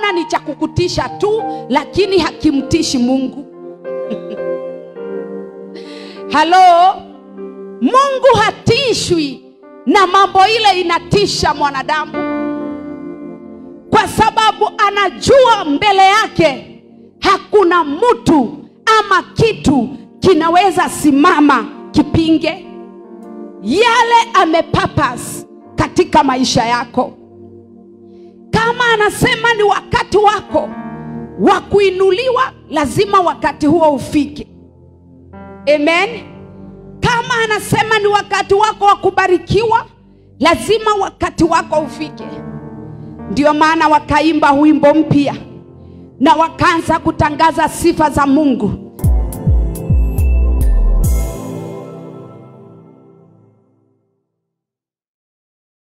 unaona ni cha kukutisha tu lakini hakimtishi mungu halo mungu hatishwi na mambo ile inatisha mwanadamu kwa sababu anajua mbele yake hakuna mtu ama kitu kinaweza simama kipinge yale amepapas katika maisha yako kama anasema ni wakati wako wa kuinuliwa lazima wakati huo ufike amen kama anasema ni wakati wako wa kubarikiwa lazima wakati wako ufike ndio maana wakaimba wimbo mpya na wakaanza kutangaza sifa za mungu